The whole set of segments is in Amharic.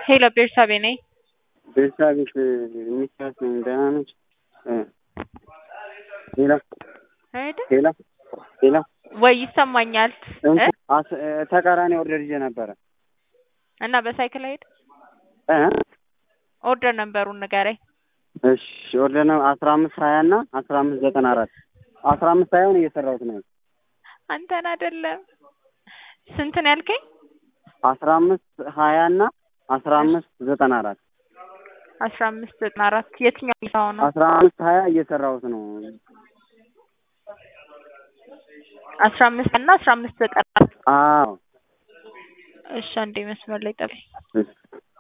ሄሎ ቤርሳቤ ነኝ። ቤርሳቤት ሚስት ነኝ። ደህና ነች? ሄሎ አይደ ሄሎ ሄሎ ወይ ይሰማኛል። እ? አስ- ተቃራኒ ኦርደር ይዤ ነበረ እና በሳይክል ሄድ እ? ኦርደር ነበሩን ንገረኝ። እሺ ኦርደር ነው አስራ አምስት ሀያ እና አስራ አምስት ዘጠና አራት አስራ አምስት ሀያውን እየሰራሁት ነው አንተን አይደለም። ስንት ነው ያልከኝ? አስራ አምስት ሀያ እና አስራ አምስት ዘጠና አራት አስራ አምስት ዘጠና አራት የትኛው ይሳው ነው? አስራ አምስት ሀያ እየሰራሁት ነው አስራ አምስት እና አስራ አምስት ዘጠና አራት አዎ እሺ አንዴ መስመር ላይ ጠብቅ። እሺ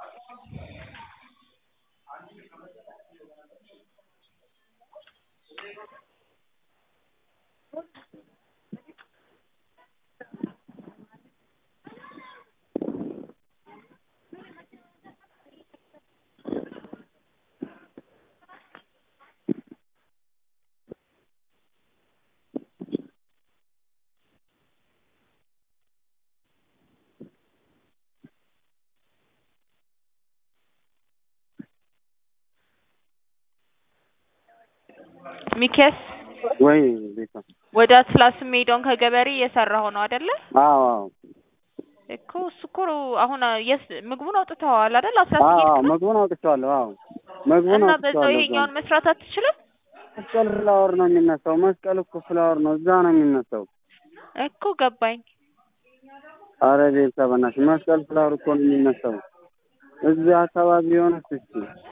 ሚኪያስ ወይ ቤታ ወደ አትላስ የሚሄደውን ከገበሬ እየሰራሁ ነው አይደለ? አዎ አዎ እኮ እሱ እኮ አሁን የስ ምግቡን አውጥተዋል አይደል? አስራ አዎ ስምንት ነው ምግቡን አውጥቼዋለሁ አዎ ምግቡን እና በዛው አውጥቼዋለሁ ይሄኛውን መስራት አትችልም መስቀል ፍላወር ነው የሚነሳው መስቀል እኮ ፍላወር ነው እዛ ነው የሚነሳው እኮ ገባኝ። አረ ቤተሰብ በእናትሽ መስቀል ፍላወር እኮ ነው የሚነሳው እዚህ አካባቢ የሆነች እስኪ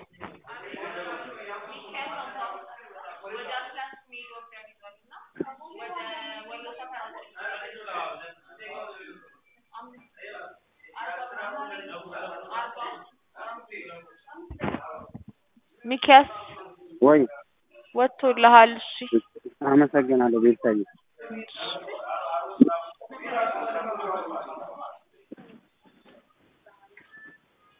ሚኪያስ ወይ ወጥቶልሃል? እሺ አመሰግናለሁ ቤተሰብ እሺ